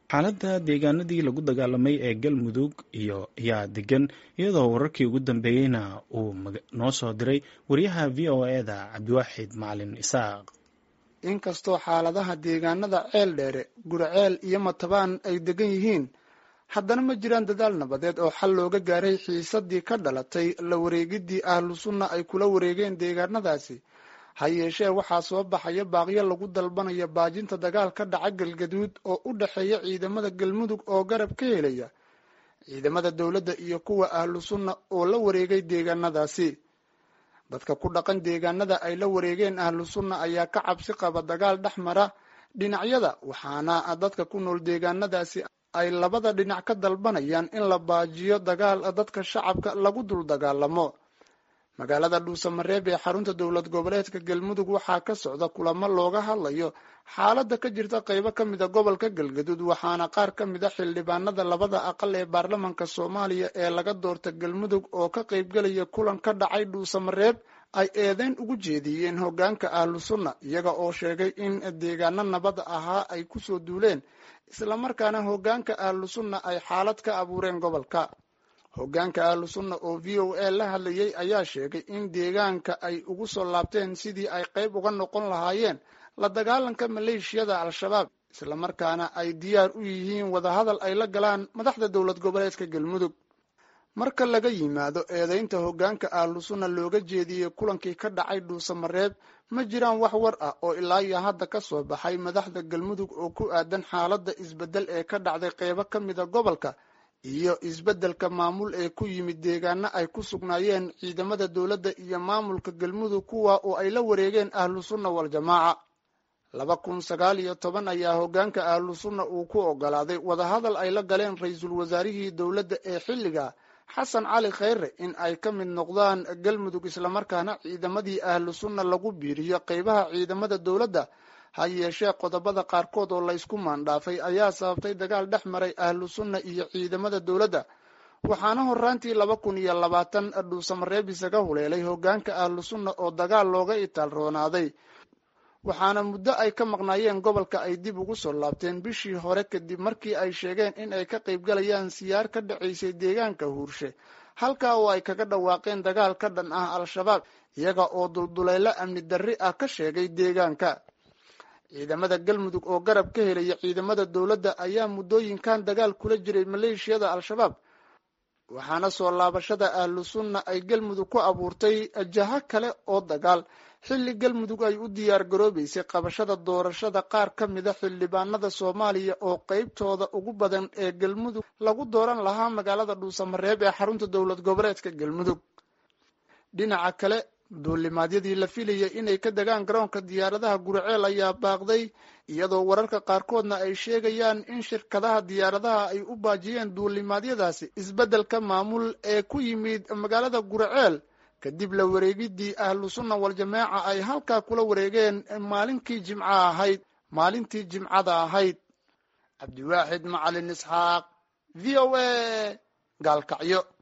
xaaladda deegaanadii lagu dagaalamay ee galmudug iyo ayaa degan iyadoo wararkii ugu dambeeyeyna uu noo soo diray wariyaha v o e-da cabdiwaaxid macalin isaaq inkastoo xaaladaha deegaanada ceel dheere guraceel iyo matabaan ay degan yihiin haddana ma jiraan dadaal nabadeed oo xal looga gaaray xiisadii ka dhalatay la wareegidii ahlu sunna ay kula wareegeen deegaanadaasi ha yeeshee waxaa soo baxaya baaqyo lagu dalbanayo baajinta dagaal ka dhaca galgaduud oo u dhexeeya ciidamada galmudug oo garab ka helaya ciidamada dowladda iyo kuwa ahlu sunna oo la wareegay deegaanadaasi dadka ku dhaqan deegaanada ay la wareegeen ahlu sunna ayaa ka cabsi qaba dagaal dhex mara dhinacyada waxaana dadka ku nool deegaanadaasi ay labada dhinac ka dalbanayaan in la baajiyo dagaal dadka shacabka lagu dul dagaalamo magaalada dhuusamareeb ee xarunta dowlad goboleedka galmudug waxaa ka socda kulamo looga hadlayo xaaladda ka jirta qaybo ka mida gobolka galgaduud waxaana qaar ka mid a xildhibaanada labada aqal ee baarlamanka soomaaliya ee laga doorta galmudug oo ka qaybgelaya kulan ka dhacay dhuusamareeb ay eedeyn ugu jeediyeen hoggaanka ahlu sunna iyaga oo sheegay in deegaano nabad ahaa ay kusoo duuleen islamarkaana hoggaanka ahlu sunna ay xaalad ka abuureen gobolka hoggaanka ahlu sunna oo v o a la hadlayay ayaa sheegay in deegaanka ay ugu soo laabteen sidii ay qayb uga noqon lahaayeen la dagaalanka maleeshiyada al-shabaab islamarkaana ay diyaar u yihiin wadahadal ay la galaan madaxda dowlad goboleedka galmudug marka laga yimaado eedeynta hoggaanka ahlu sunna looga jeediyey kulankii ka dhacay dhuusamareeb ma jiraan wax war ah oo ilaa iyo hadda ka soo baxay madaxda galmudug oo ku aadan xaaladda isbeddel ee ka dhacday qeybo ka mida gobolka iyo isbeddelka maamul ee ku yimid deegaano ay ku sugnaayeen ciidamada dowladda iyo maamulka galmudug kuwa oo ay la wareegeen ahlu sunna wal-jamaaca laba kun sagaal iyo toban ayaa hoggaanka ahlu sunna uu ku ogolaaday wadahadal ay la galeen ra-iisul wasaarihii dowladda ee xilliga xasan cali kheyre in ay ka mid noqdaan galmudug islamarkaana ciidamadii ahlu sunna lagu biiriyo qeybaha ciidamada dowladda ha yeeshee qodobada qaarkood oo laysku maandhaafay ayaa sababtay dagaal dhex maray ahlu sunna iyo ciidamada dowladda waxaana horaantii laba kun iyo labaatan dhuusamareeb isaga huleelay hoggaanka ahlu sunna oo dagaal looga itaal roonaaday waxaana muddo ay ka maqnaayeen gobolka ay dib ugu soo laabteen bishii hore kadib markii ay sheegeen in ay ka qaybgalayaan siyaar ka dhacaysay deegaanka huurshe halkaa oo ay kaga dhawaaqeen dagaal ka dhan ah al-shabaab iyaga oo dulduleylo amni darri ah ka sheegay deegaanka ciidamada galmudug oo garab ka helaya ciidamada dowladda ayaa muddooyinkan dagaal kula jiray maleeshiyada al-shabaab waxaana soo laabashada ahlu sunna ay galmudug ku abuurtay jaho kale oo dagaal xilli galmudug ay u diyaar garoobeysay qabashada doorashada qaar ka mida xildhibaanada soomaaliya oo qeybtooda ugu badan ee galmudug lagu dooran lahaa magaalada dhuusamareeb ee xarunta dowlad goboleedka galmudug dhinaca kale duulimaadyadii la filayay inay ka degaan garoonka diyaaradaha guriceel ayaa baaqday iyadoo wararka qaarkoodna ay sheegayaan in shirkadaha diyaaradaha ay u baajiyeen duulimaadyadaasi isbeddelka maamul ee ku yimid magaalada guriceel kadib la wareegidii ahlu sunna wal-jamaaca ay halkaa kula wareegeen maalinkii jimca ahayd maalintii jimcada ahayd cabdiwaaxid macalin isxaaq v o a gaalkacyo